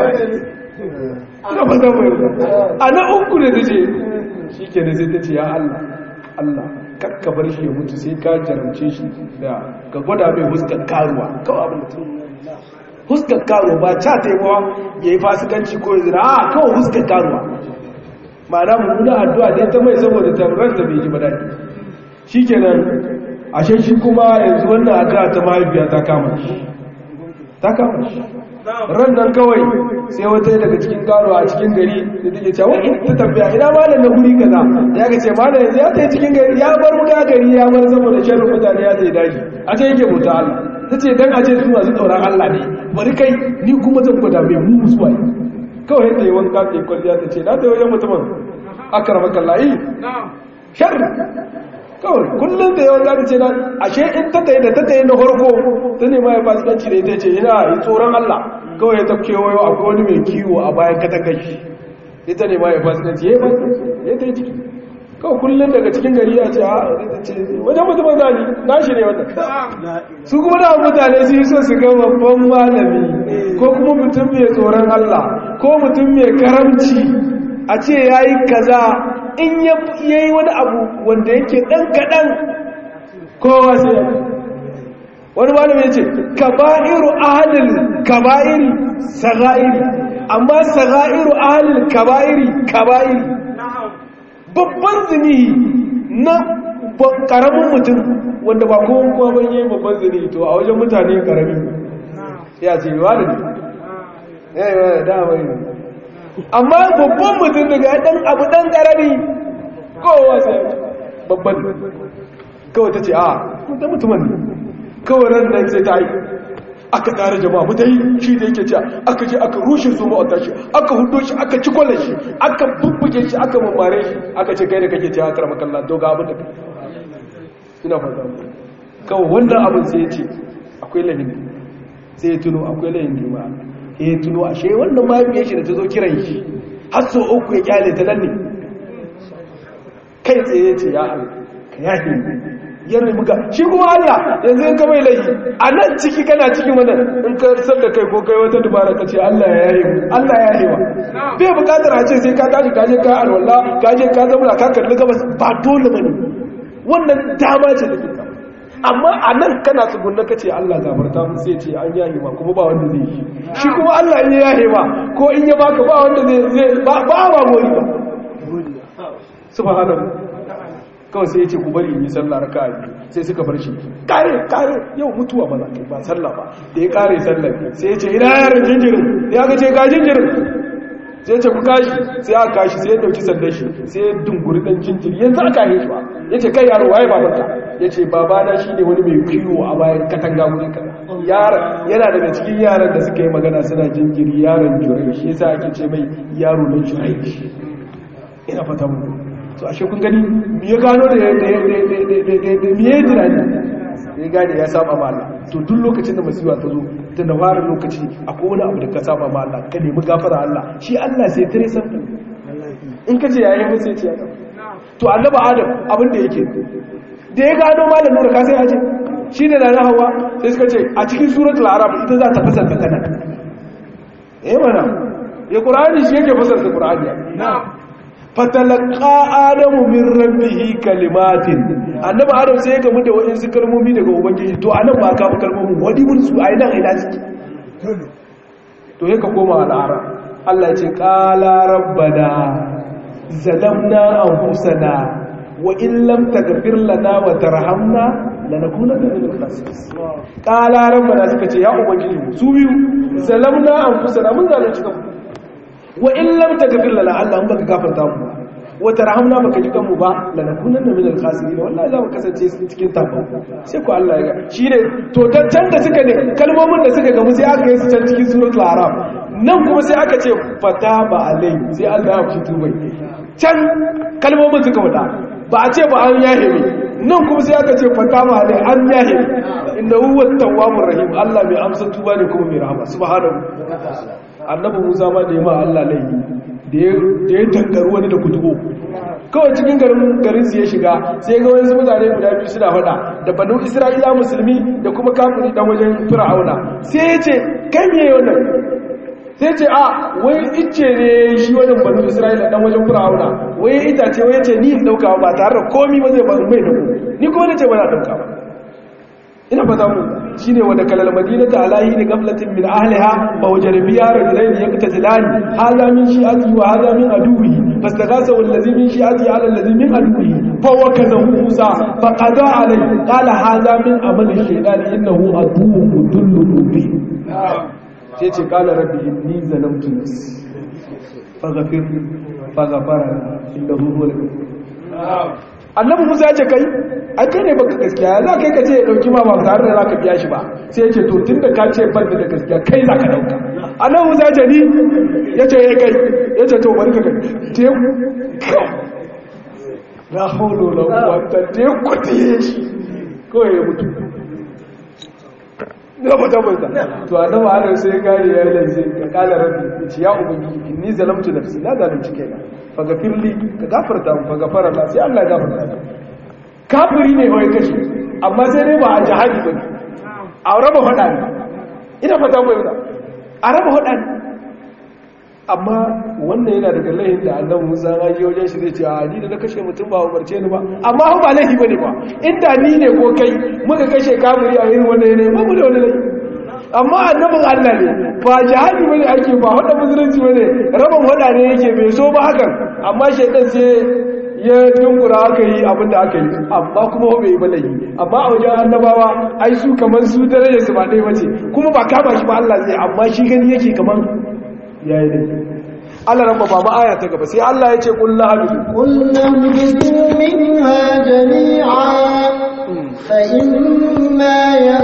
ina ba za mu a na uku da ta ce shi ke da sai ta ce ya Allah Allah kakka bar shi ya mutu sai ka jaramce shi da ka gwada mai huskar karuwa kawai abin da ta huskar karuwa ba ca ta yi mawa ya yi fasikanci ko ya zira a kawai huskar karuwa ma'ana mummuna addu'a dai ta mai saboda taruranta bai ji ba daɗi shi kenan ashe shi kuma yanzu wannan addu'a ta mahaifiya ta kama shi ta kama shi ran nan kawai sai wata daga cikin karo a cikin gari da take cewa in ta tambaya ina malam na guri kaza ya ga ce malam yanzu ya tafi cikin gari ya bar muka gari ya bar saboda sharrin mutane ya tafi daji a ce yake bauta Allah ta ce dan a ce su masu tsoron Allah ne bari kai ni kuma zan gwada mai mu musuwa kawai yadda yi wanka ta yi kwalliya ta ce na ta wajen mutumin akarama kallahi sharri kawai kullum da yawan zaɓi ce na ashe in ta tayi da ta tayi na farko ta nema ya fasikanci da ita ce ina yi tsoron Allah kawai ya tafke wayo akwai wani mai kiwo a bayan katangar shi ita nema ya fasikanci ya yi ya ta yi ciki kawai kullum daga cikin gari ya ce a ce wajen mutumin zani na shi ne wannan su kuma da mutane su yi so su ga babban malami ko kuma mutum mai tsoron Allah ko mutum mai karamci a ce ya yi kaza in ya yi wani abu wanda yake ɗan kaɗan kowa sai ya wani malam ya ce kaba'iru ahalil kaba'iri saga'iri amma saga'iru ahalil kaba'iri kaba'iri babban zinihi na ƙaramin mutum wanda ba kowa kuma ban yi babban zinihi to a wajen mutane ƙarami ya ce yi wa da ne ya yi wa da dama yi amma babban mutum daga dan abu dan karami kowa sai babban kawai ta ce a da mutumin ne kawai ran nan sai ta yi aka tare jama'a mu yi shi da yake cewa aka je aka rushe su ma'auta shi aka hudo shi aka ci kwallon shi aka bubbuge shi aka mamare shi aka ce kai da kake cewa karama kallon to ga abin da ina fata kawai wannan abin sai ya ce akwai lahin sai ya tuno akwai lahin da ya ya tuno ashe wannan mahaifiyar shi da ta zo kiran shi har so uku ya kyale ta nan ne kai tsaye ce ya Allah ka yafe ya nemi ga shi kuma Allah yanzu in ka mai laifi a nan ciki kana cikin wannan in ka san da kai ko kai wata dubara ka ce Allah ya yaye mu Allah ya yaye wa bai bukatar a ce sai ka tashi ka je ka alwala ka je ka zauna ka kalli gabas ba dole bane wannan dama ce da kika amma a nan kana tsugunna ka ce Allah gafarta mu sai ce an yahe ma kuma ba wanda zai yi shi kuma Allah in ya yahe ma ko in ya baka ba wanda zai ba ba ba gori ba subhanahu kawai sai ya ce ku bari in yi sallah raka'a biyu sai suka bar shi kare kare yau mutuwa ba za ka ba sallah ba da ya kare sallah sai ya ce ina yaran jinjirin ya ga ce ga jinjirin sai ce ku kashi sai aka kashi sai ya dauki sandan shi sai ya dunguri dan jinjiri yanzu aka yi shi ba ya ce kai yaro waye babanka ya ce babana shi ne wani mai kiwo a bayan katanga wuri kaza yana daga cikin yaran da suka yi magana suna jinjiri yaron jurai shi yasa ake ce mai yaro na jurai ina fata mu to ashe kun gani me ya gano da me ya tunani ya gane ya saba ma Allah to duk lokacin da masiwa ta zo tun da fara lokaci akwai wani abu da ka saba ma Allah ka nemi gafara Allah shi Allah sai tare san in ka ce yayi mun sai ce ya to annabi Adam abin da yake da ya gano malamin nura ka sai ya ce shi ne da na hawa sai suka ce a cikin suratul arab ita za ta fasarta kana eh mana ya qur'ani shi yake fasarta qur'ani na'am fatalaka adamu min rabbihi kalimatin annabi adam sai ya gamu da waɗansu kalmomi daga ubangiji to anan ba ka kalmomin wadi mun su ai nan ina ciki to yaka koma al'ara Allah ya ce qala rabbana zalamna anfusana wa in lam taghfir lana wa tarhamna lanakunanna min al-khasirin qala rabbana suka ce ya ubangiji su biyu zalamna anfusana mun zalunci kanmu wa in lam taghfir lana Allah in baka gafarta mu wa tarhamna baka ji kanmu ba lanakunanna min al-khasirin wallahi za mu kasance cikin tafa sai ku Allah ya ga shine to dan can da suka ne kalmomin da suka gamu sai aka yi su can cikin suratul araf nan kuma sai aka ce fataba alai sai Allah ya fito bai can kalmomin suka wada ba a ce ba an yahe ne nan kuma sai aka ce fataba alai an yahe inda huwa tawwabur rahim Allah mai amsa tuba ne kuma mai rahama subhanahu annabi Musa ma da yamma Allah laifi da ya tankaru wani da kutubo kawai cikin garin su ya shiga sai ga wani mutane guda biyu suna faɗa da banu isra'ila musulmi da kuma kafiri dan wajen fir'auna sai ya ce kai me wannan sai ce a wai icce ne shi wajen banu isra'ila dan wajen fir'auna wai itace wai ce ni in dauka ba tare da komi ba zai ba mai dauko ni ko ne ce ba na dauka ba ina fata mu shine wanda kalal madinata alahi ni gaflatin min ahliha fa wajada biha rajulayn yaqtatilani hadha min shi'ati wa hadha min aduwi fastaghatha allazi min shi'ati ala allazi min aduwi fa wakazahu musa fa qada alayhi qala hadha min amali shaytan innahu aduwwun mudullun mubin sai ce qala rabbi inni zalamtu nafsi faghfir faghfara innahu huwal ghafur annabi musa ya ce kai a kai ne baka gaskiya za kai ka ce ya dauki ma ba tare da za ka biya shi ba sai ya ce to tun da ka ce ban da gaskiya kai za ka dauka annabi musa ya ce ni ya ce ya kai ya ce to bari ka kai teku na holo na wata teku tiye shi kawai ya mutu na fata fata to annabi adam sai gane ya yi lanzai ka kala rabbi ya ce ya ubangi inni zalamtu nafsi na zalunci kaina fagafirli ka gafarta mu fagafara Allah sai Allah ya gafarta ta kafiri ne wai kashi amma sai dai ba a jihadi ba ne a raba hada ne ina fata mai yana a raba hada ne amma wannan yana daga laihin da annabi Musa ya je wajen shi zai ce a ni da na kashe mutum ba umarce ni ba amma ba laifi bane ba inda ni ne ko kai muka kashe kafiri a irin wannan yanayi ba mu da wani laifi amma annabin Allah ne ba jihadi bane ake ba wanda musulunci bane rabon wada ne yake bai so ba hakan amma shaidan sai ya tunkura aka yi abin da aka yi amma kuma bai yi balayi amma a wajen annabawa ai su kamar su daraja su ba ɗaya bace kuma ba kama shi ba Allah zai amma shi gani yake kamar yayi dai Allah rabba ba aya ta gaba sai Allah ya ce kullu habidu قلنا اهبطوا منها جميعا فإما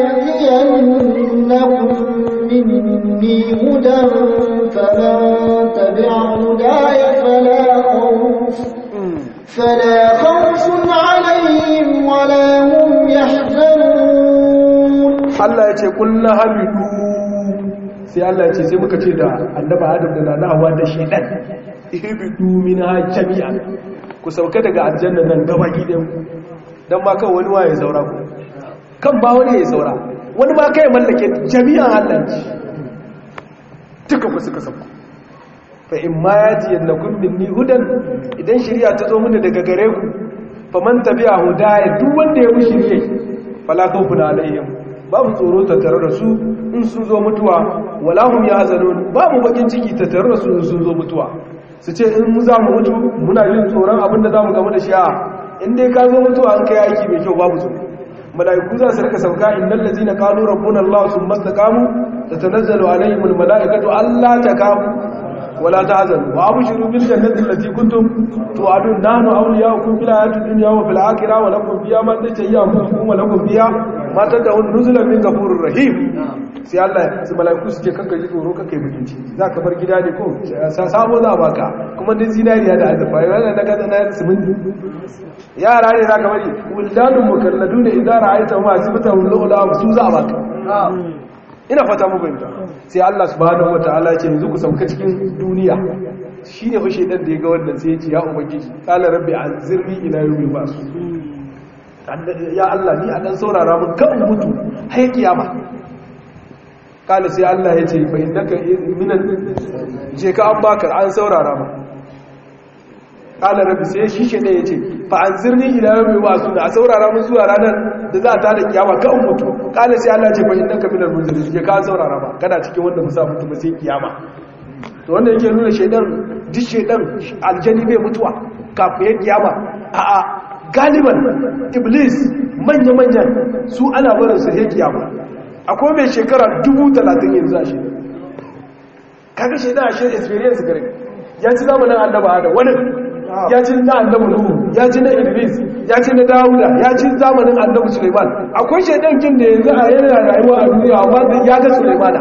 يأتينكم مني هدى فمن تبع هداي فلا خوف فلا خوف عليهم ولا هم يحزنون Allah ya ce kullu habidu sai Allah ya ce sai muka ce da annaba Adam da Nana Hawwa da shedan ihbidu minha jami'an ku sauka daga aljanna nan gabaki da dan ma kan wani waye saura ku kan ba wani ya saura wani ma kai mallake jami'an Allah duka ku suka sauka fa in ma yaji yannakum minni hudan idan shari'a ta zo mini daga gare ku faman tabi'a hudaya duk wanda ya bi shari'a fala khawfun alaihim babu tsoro tattare da su in sun zo mutuwa wala hum yahzanun babu bakin ciki tattare da su in sun zo mutuwa su ce in mu za mu mutu muna jin tsoron abin da za mu gamu da shi a in dai ka zo mutuwa an kai aiki mai kyau babu tsoro mala'iku za su rika sauka innal ladzina qalu rabbuna allah thumma istaqamu tatanazzalu alaihim al mala'ikatu alla takamu wala tahzanu wa abshiru bil jannati allati kuntum tu'adun nahnu awliya'ukum fil hayatid dunya wa fil akhirah wa lakum fiha ma tashayya anfusukum wa lakum fiha ma tad'un nuzulan min ghafurir rahim sai Allah su malaiku su ce kanka ji tsoro kanka yi mutunci za ka bar gida ne ko sabo za a baka kuma din zinariya da azurfa yana daga na siminti yara ne za ka bari wuldanun mukalladu da idan ra'aita ma sibata wulula su za a baka ina fata mu fahimta sai Allah subhanahu wataala ya ce yanzu ku sauka cikin duniya shine fa shedan da ya ga wannan sai ya ce ya ubangiji qala rabbi anzirni ila yawmi ba'su ya Allah ni a dan saurara mun kan mutu har kiyama kala sai Allah ya ce fa innaka minan je ka an baka an saurara ma kala rabbi sai shi shi ne yace fa anzirni ila yawmi ba'su da a saurara mun zuwa ranar da za ta da kiyama kan mutu kala sai Allah ya ce fa innaka minal munzirin je ka an saurara ma kana cikin wanda musa mutu ba sai kiyama to wanda yake nuna shedan duk shedan aljani bai mutuwa kafin ya kiyama a'a galiban iblis manya-manyan su ana barin su hekiya ba akwai mai shekara dubu talatin yanzu a shi kaga shi da shi experience gare ya ci zamanin annaba da wani ya ci na annabu nuhu ya ci na idris ya ci na dawuda ya ci zamanin annabu suleiman akwai shaidan kin da yanzu a yana rayuwa a duniya amma ya ga suleimana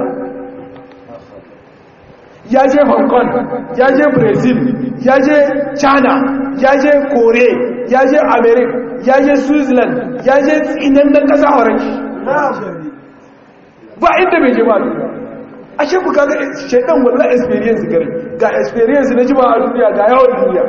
ya je hong kong ya je brazil ya je china ya je kore ya je america ya je switzerland ya je tsinan na kasa horon ba inda bai je ba ashe ku kaga shaidan wallahi experience gare ga experience na jima a duniya ga yawon duniya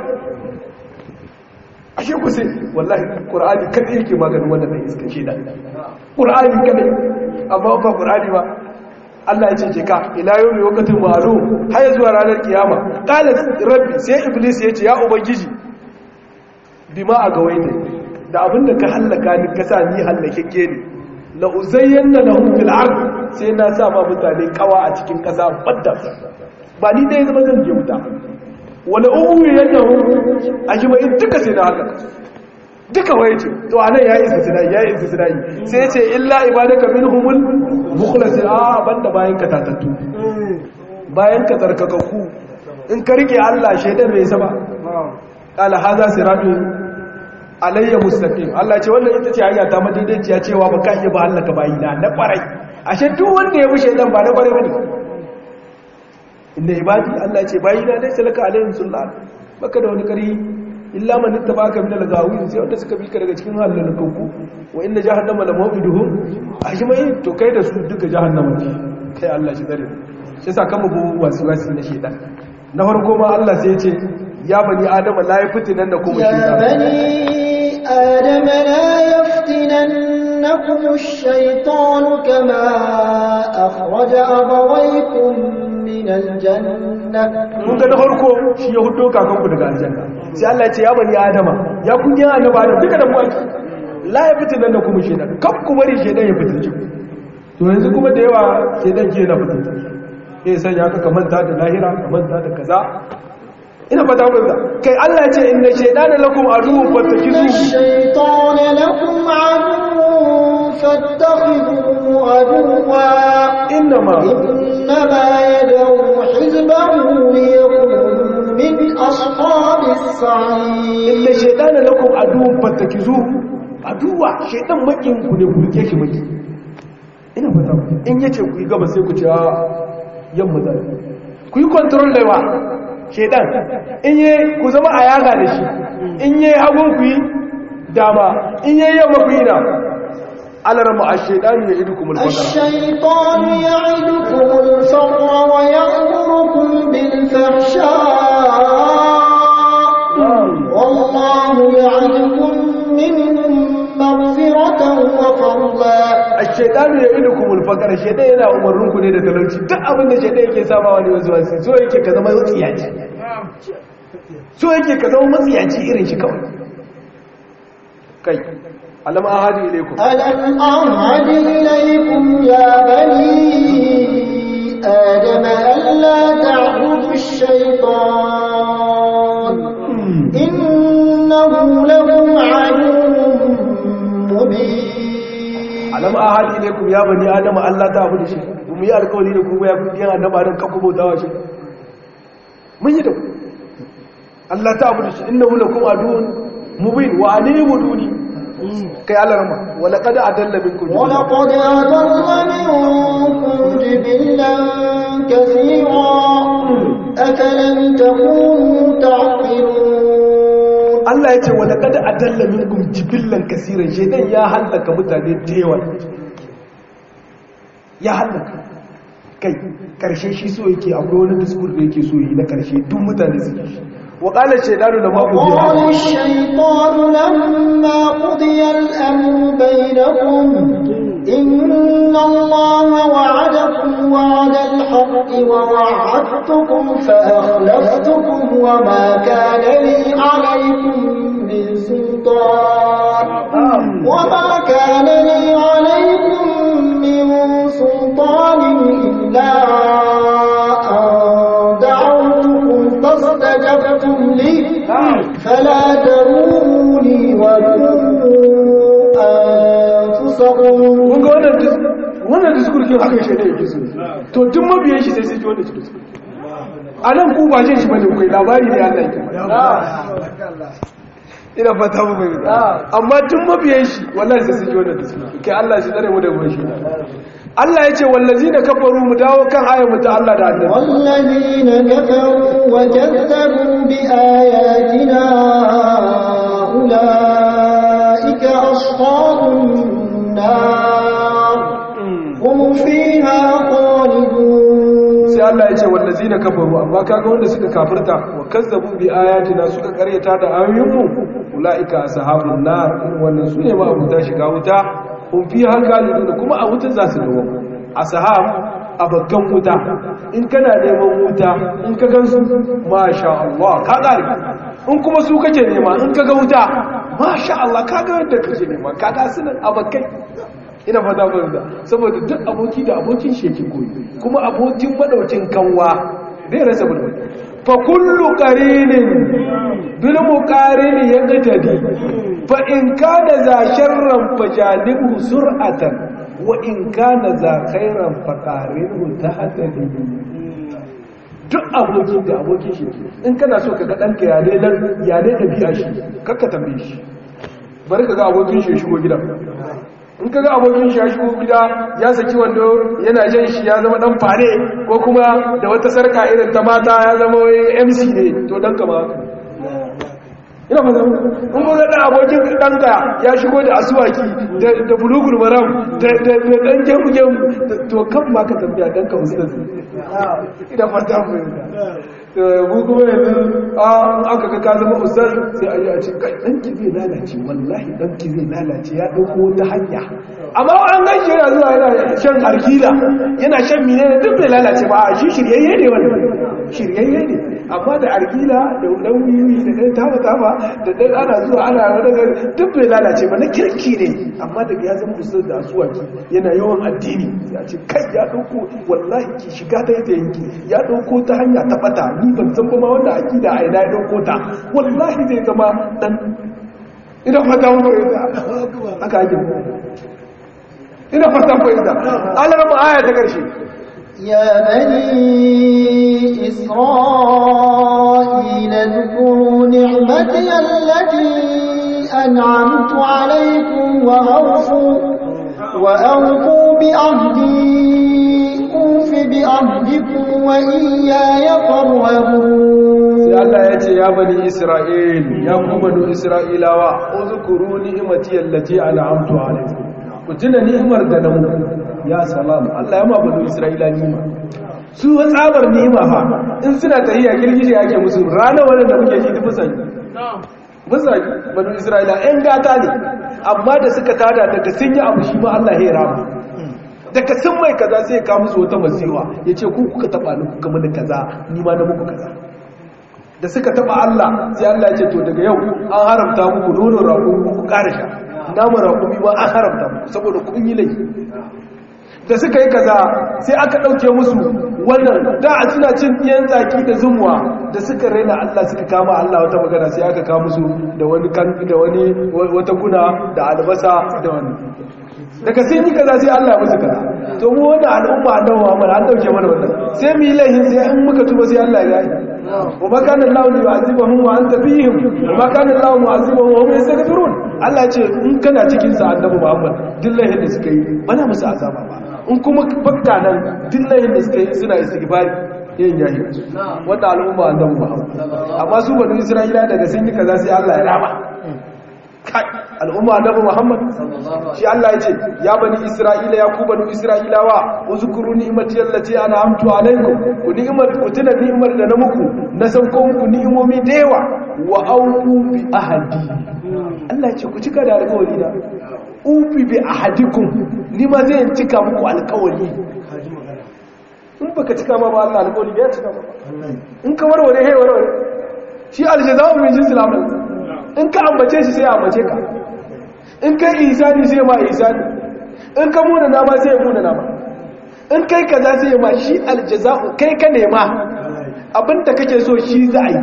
ashe ku sai wallahi qur'ani kada yake maganin wannan dan iska shaidan qur'ani kada amma ba qur'ani ba Allah ya ce ke ka ila yawmi waqtin ma'lum har zuwa ranar kiyama qala rabbi sai iblis ya ce ya ubangiji bima a gawaita da abinda ka hallaka ni ka sa ni hallakeke ne la uzayyanna lahum fil ard sai na sa ma mutane kawa a cikin kasa badda ba ni dai zama zan je wuta wala uwi yanahu ajmai duka sai na haka duka waye ce to anan yayi istisnai yayi istisnai sai ce illa ibadaka minhumul mukhlasin a banda bayan ka tatattu bayan ka tsarkakakku in ka rike Allah shedan bai saba qala hadha siratun alayya mustaqim Allah ce wannan ita ce hanya ta madaidaiciya cewa ba ka iya ba Allah ka bayi na na kwarai ashe duk wanda ya bi shedan ba na kwarai bane inda ibadi Allah ce bayi na laysa laka alayhim sultan baka da wani kari illa man ittabaka min al-ghawin sai wanda suka bi ka daga cikin halalakanku wa inna jahannama la mawqiduhum ajmai to kai da su duka jahannama ce kai Allah shi dare shi yasa kan mu wasu wasu na shedan na farko ma Allah sai ya ce ya bani adama la yaftinan da kuma يا shedan بني آدم لا يفتننكم الشيطان كما أخرج أبويكم من الجنة kun ga na farko shi ya hudo kakanku daga aljanna sai Allah ya ce ya bani adama ya kun yi annaba da duka da ku ake la ya fitin nan da kuma shedan kan ku bari shedan ya fitin ki to yanzu kuma da yawa shedan ke na fitin ki sai sanya ka kamanta da lahira kamanta da kaza ina fata mun da kai Allah ya ce inna shaytana lakum aduwwun إن fattakizuhu الشيطان لكم عدو فاتخذوه عدوا innama إنما يدعو حزبه ليكون من أصحاب السعير inna shaytana lakum aduwwun fattakizuhu aduwa shaytan makin ku ne ku rike shi maki ina fata in yace ku yi gaba sai ku ce a yamma da ku yi control da yawa shaytan in yi ku zama a yaga da shi in yi hagun ku yi dama in yi yamma ku yi na alarma ash-shaytanu ya'idukum al-faqra الشيطان يعدكم الفقر ويأمركم بالفحشاء والله يعدكم منهم مغفرة وفضلا ash-shaytanu ya'idukum al-faqra shaytan yana umarnin ku ne da talauci duk abin da shaytan yake saba wani wasu wasu so yake ka zama matsiyaci so yake ka zama matsiyaci irin shi kawai kai alam ahadi ilaykum ألم أعهد إليكم يا بني آدم ألا تعبدوا الشيطان إنه لكم عدو مبين alam ahadi ilaykum ya bani adam Allah ta abu da shi mu yi alƙawari da ku ya ku yan annaba dan kakku bautawa shi mun yi da ku Allah ta abu da shi innahu lakum aduwwun mubin wa anibuduni kai alarma wa laqad adalla minkum ولقد أضل منكم جبلا كثيرا أفلم تكونوا تعقلون Allah ya ce wa laqad adalla minkum jibillan kaseeran shaytan ya halaka mutane da yawa ya halaka kai karshe shi so yake akwai wani discourse da yake so yi na karshe duk mutane su ji wa qala shaytanu da ma وقال الشيطان لما قضي الأمر بينكم إن الله وعدكم وعد الحق ووعدتكم فأخلفتكم وما كان لي عليكم من سلطان وما كان لي عليكم من سلطان إلا أن دعوتكم فاستجبتم لي فلا تلوموني ولوموا أنفسكم kun ga wannan dis- wannan discourse kin haka shaytan yake so to tun mabiyan shi sai sai ji wannan discourse a nan ku ba jin shi bane kai labari ne Allah yake ina fata mu bai amma tun mabiyan shi wallahi sai sun ji wannan discourse kai Allah shi tsare mu da gobe shi Allah ya ce wallazina kafaru mu dawo kan ayar mu ta Allah da annabi والذين كفروا وكذبوا بآياتنا أولئك أصحاب النار هم فيها خالدون allazina kafaru amma kaga wanda suka kafirta wa kazzabu bi ayatina suka karyata da ayoyinmu ulaika ashabun nar wannan sune ma abuta shiga wuta kun fi halgalidun kuma a wuta za su dawo ashab abakan wuta in kana neman wuta in ka gansu masha Allah ka kare in kuma su kake nema in ka ga wuta masha Allah ka ga yadda kake nema ka ga sunan abakai ina fata fahimta saboda duk aboki da abokin sheki koyi kuma abokin madaukin kanwa zai rasa bulbul fa kullu qarinin bil muqarini yaqtadi fa in kana za sharran fajanibu sur'atan wa in kana za khairan fa qarinu tahtadi duk aboki da abokin sheki in kana so ka ga danka ya dai dan ya dai dabi'a shi kakka tambaye shi bari ka ga abokin shi shigo gidan in ka ga abokin shi ya shigo gida ya saki wando yana jan shi ya zama dan fare ko kuma da wata sarka irin ta mata ya zama MC ne to dan kama ina fata in ga dan abokin danka ya shigo da asuwaki da da bulugul maram da da dan gemu gemu to kan ma ka tambaya danka ustaz ina fata mu to mu kuma yanzu an aka ga ka zama ustaz sai ayi a ce kai danki zai lalace wallahi danki zai lalace ya dauko wata hanya amma an gan shi yana zuwa yana shan arkila yana shan mine ne duk bai lalace ba shi shiryayye ne wannan shiryayye ne amma da arkila da dan wiwi da dan taba taba da dan ana zuwa ana daga duk bai lalace ba na kirki ne amma daga ya zama ustaz da asuwaki yana yawan addini ya ce kai ya dauko wallahi ki shiga ta yadda yanki ya dauko ta hanya ta bata ni ban san ba ma wanda akida a ina ya dauko ta wallahi zai zama dan ina fata mu fahimta haka ake ina fata mu fahimta Allah rabu aya ta karshe يا بني إسرائيل اذكروا نعمتي التي أنعمت عليكم وأوفوا وأوفوا بأهدي أوف بأهدكم وإياي فارهبون sai Allah ya ce ya bani Isra'il ya ku bani Isra'ilawa uzkuru ni'mati allati an'amtu alaykum ku tuna ni'imar da na muku ya salam Allah ya ma bani Isra'ila ni'ima su wa tsabar ni'ima fa in suna tahiya girgije yake musu rana wannan da muke ji dubu sai musa bani Isra'ila ɗan gata ne amma da suka tada daga sun yi abu shi ma Allah ya rama daga sun mai kaza sai ya kawo musu wata masiwa ya ce ku kuka taba ni kuka mani kaza ni ma na muku kaza da suka taba Allah sai Allah ya ce to daga yau an haramta muku nonon raƙumi ku ƙara sha namun raƙumi ma an haramta muku saboda kun yi laifi da suka yi kaza sai aka ɗauke musu wannan da a suna cin ɗiyan tsaki da zumuwa da suka raina Allah suka kama Allah wata magana sai aka kama musu da wani kan da wani wata guna da albasa da wani daga sun yi kaza sai Allah ya musu kaza to mu wannan al'umma annabi Muhammad an dauke mana wannan sai mu yi laifin sai in muka tuba sai Allah ya yi wa ma kana Allah yu'azibuhum wa anta fihim wa ma kana Allah mu'azibuhum wa hum yastaghfirun Allah ya ce in kana cikin sa annabi Muhammad duk laifin da suka yi bana musu azaba ba in kuma bakka nan duk laifin da suka yi suna istighfari yin yayi wanda al'umma annabi Muhammad amma su bani Isra'ila daga sun yi kaza sai Allah ya rama kai al'umma annabi Muhammad shi Allah ya ce ya bani Isra'ila ya ku bani Isra'ilawa uzkuru ni'mati allati an'amtu alaykum ku ni'mat ku tuna ni'mar da na muku na sauko muku ni'imomi da yawa wa aufu bi ahadi Allah ya ce ku cika da alƙawari da ufi bi ahadikum ni ma zai cika muku alƙawari in baka cika ma ba Allah alƙawari ya cika ba in ka warware hey warware shi aljaza'u min jinsil amal in ka ambace shi sai ya ambace ka in kai isani sai ma isani in ka muna nama sai ya muna nama in kai kaza sai ya ma shi aljaza'u kai ka nema abinda kake so shi za a yi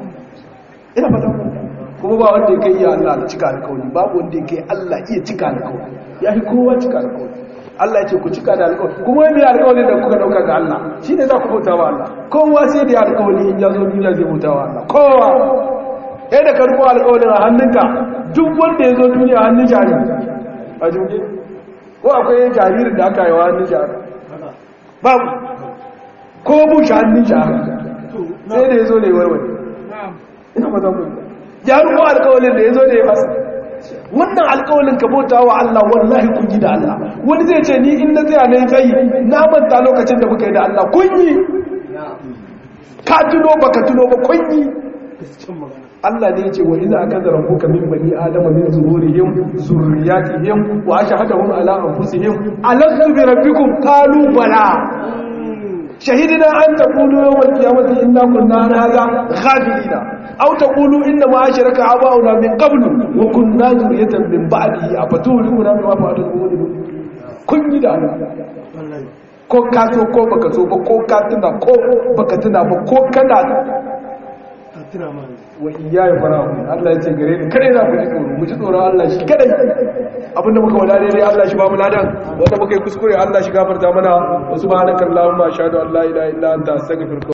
ina fata kuma ba wanda ya kai iya Allah cika alkawari babu wanda ya kai Allah iya cika alkawari ya yi kowa cika alkawari Allah ya ce ku cika da alkawari kuma wani alkawari da kuka dauka ga Allah shi ne za ku bauta wa Allah kowa sai da alkawari in ya zo duniya zai bauta wa Allah kowa ɗaya da karko alƙawarin a hannunka duk wanda ya zo duniya hannun jari a jirgin ko akwai jaririn da aka yi wa hannun jari babu ko bushe hannun jari sai da ya zo ne warware ina ba za mu ya rubo alƙawarin da ya zo da ya fasa wannan alƙawarin ka bauta wa Allah wallahi kun yi da Allah wani zai ce ni in na tsaya na yi tsayi na manta lokacin da muka yi da Allah kun yi ka tuno baka tuno ba kunyi Allah ne ce wa iza aka zara kuka min bani adama min zuhurihim zurriyatihim wa ashhadahum ala anfusihim alastu bi rabbikum qalu bala shahidina an taqulu yawm al-qiyamati inna kunna an hadha ghafilina aw taqulu inna ma ashraka aba'una min qablu wa kunna zurriyatan min ba'dihi afatuluna bima fa'alu kun yi da ko ka so ko baka so ba ko ka tuna ko baka tuna ba ko kana wa iyaye fara'un Allah ya ce gare ni kare za ku ji tsoro mu ji tsoron Allah shi kadai abinda muka wada dai Allah shi ba mu ladan wanda muka yi kuskure Allah shi gafarta mana wa subhanakallahumma ashhadu an la ilaha illa anta astaghfiruka